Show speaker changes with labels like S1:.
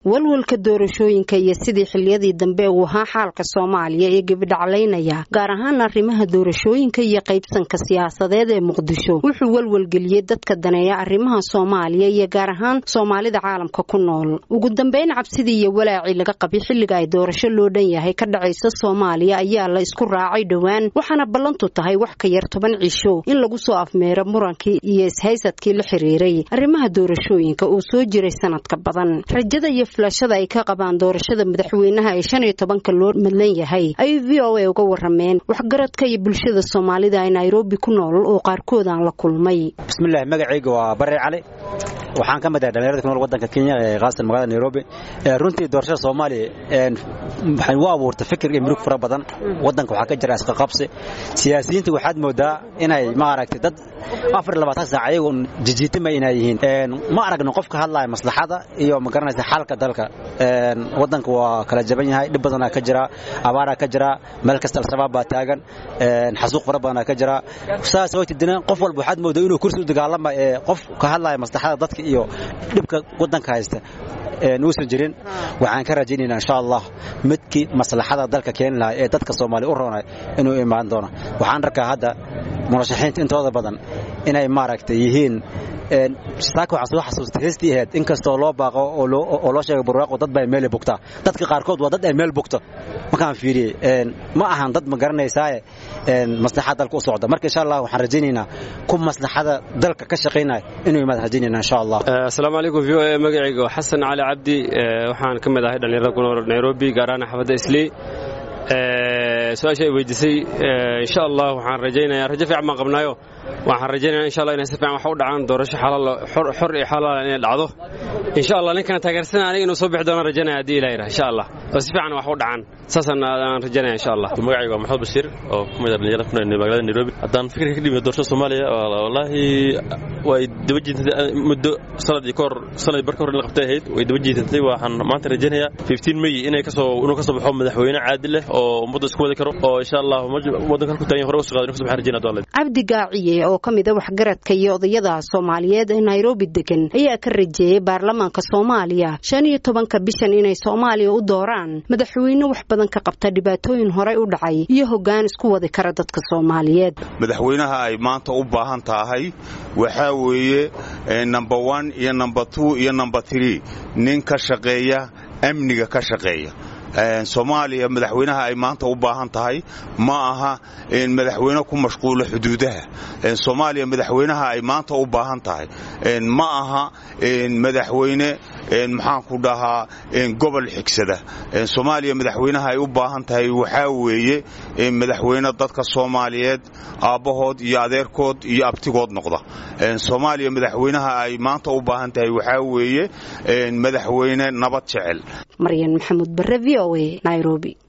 S1: walwalka doorashooyinka iyo sidii xiliyadii dambe uu ahaa xaalka soomaaliya ee gebidhaclaynaya gaar ahaan arrimaha doorashooyinka iyo qaybsanka siyaasadeed ee muqdisho wuxuu walwalgeliyey dadka daneeya arrimaha soomaaliya iyo gaar ahaan soomaalida caalamka ku nool ugu dambeyn cabsidii iyo walaacii laga qabay xilliga ay doorasho loo dhan yahay ka dhacaysa soomaaliya ayaa la isku raacay dhowaan waxaana ballantu tahay wax ka yar toban cisho in lagu soo afmeero murankii iyo ishaysadkii la xiriiray arrimaha doorashooyinka oo soo jiray sanadka badan rajada iyo filashada ay ka qabaan doorashada madaxweynaha ee shan iyo tobanka loo madlan yahay ayuu v o a uga warameen waxgaradka iyo bulshada soomaalida ee nairobi ku nool oo qaarkood aan la kulmay
S2: bismillahi magacayga waa bare cali waxaan ka mid ahay dhalinyarada ku nool wadanka kenya ee khaasatan magaalada nairobi runtii doorashada soomaaliya waxay u abuurtay fikir iyo murug fara badan wadanka waxaa ka jira isqaqabsi siyaasiyiinta waxaad moodaa inay maaragtay dad afar iyo labaatan saac ayagu jijiitima inay yihiin ma aragno qof ka hadlaya maslaxada iyo ma garanaysa xalka dalka wadanka waa kala jaban yahay dhib badanaa ka jira abaaraa ka jira meel kasta al-shabaab baa taagan xasuuq fara badanaa ka jira saas waytidina qof walba waxaad moodaa inuu kursi u dagaalama ee qof ka hadlaya maslaxada dadka iyo dhibka wadanka haysta uusan jirin waxaan ka rajaynaynaa insha allah midkii maslaxada dalka keeni lahaa ee dadka soomaaliya u roonay inuu imaan doono waxaan arkaa hadda murashaxiinta intooda badan inay maaragtay yihiin saaka waxaan soo xasuustay heestii ahayd inkastoo loo baaqo oo loo sheegay burwaaqo dad baa meel bugtaa dadka qaarkood waa dad ay meel bugto markaan fiiriyey ma ahan dad ma garanaysaaye maslaxada dalka u socda marka insha allah waxaan rajaynaynaa ku maslaxada dalka ka shaqaynaya inuu imaad rajaynayna insha allah
S3: asalaamu calaykum v o a magacayga waa xasan cali cabdi waxaan ka mid ahay dhallinyarada ku nool nairobi gaar ahaan xaafadda islii su-aasha ay weydiisay insha allah waxaan rajaynayaa rajo fiican baan qabnaayo waxaan rajaynaya insha allah inay si fiican wax u dhacaan doorasho xalaal xor iyo xalaal inay dhacdo insha allah ninkana taageersan aniga inuu soo bixi doono rajaynaya haddii ilaah yidhaha insha allah oo si fiican wax u dhacaan saasaan aan rajaynaya insha allah
S4: magacayga waa maxamed bashiir oo ku mid ah dhalinyarada ku nool magaalada nairobi haddaan fikirka ka dhimiyo doorashada soomaaliya wallaahi way daba jiitantay muddo sanad iyo kahor sanad barka hor in la qabtay ahayd way daba jiitantay waxaan maanta rajaynayaa 15 may inay kasoo inuu kasoo baxo madaxweyne caadil leh oo ummadda isku wadi karo oo insha allah wadanka halku taagan hore u socdo inuu kasoo baxo rajayna doonle
S1: cabdi gaaciye oo ka mid ah waxgaradka iyo odayada soomaaliyeed ee nairobi degan ayaa ka rajeeyey baarlamaanka soomaaliya shan iyo tobanka bishan inay soomaaliya u dooraan madaxweyne wax badan ka qabta dhibaatooyin horey u dhacay iyo hoggaan isku wadi kara dadka soomaaliyeed
S5: madaxweynaha ay maanta u baahan tahay waxaa weeye number one iyo number two iyo number three nin ka shaqeeya amniga ka shaqeeya soomaaliya madaxweynaha ay maanta u baahan tahay ma aha madaxweyne ku mashquula xuduudaha soomaaliya madaxweynaha ay maanta u baahan tahay ma aha madaxweyne maxaan ku dhahaa gobol xigsada soomaaliya madaxweynaha ay u baahan tahay waxaa weeye madaxweyne dadka soomaaliyeed aabbahood iyo adeerkood iyo abtigood noqda soomaaliya madaxweynaha ay maanta u baahan tahay waxaa weeye madaxweyne nabad jecel
S1: maryan maxamuud bare v o a nairobi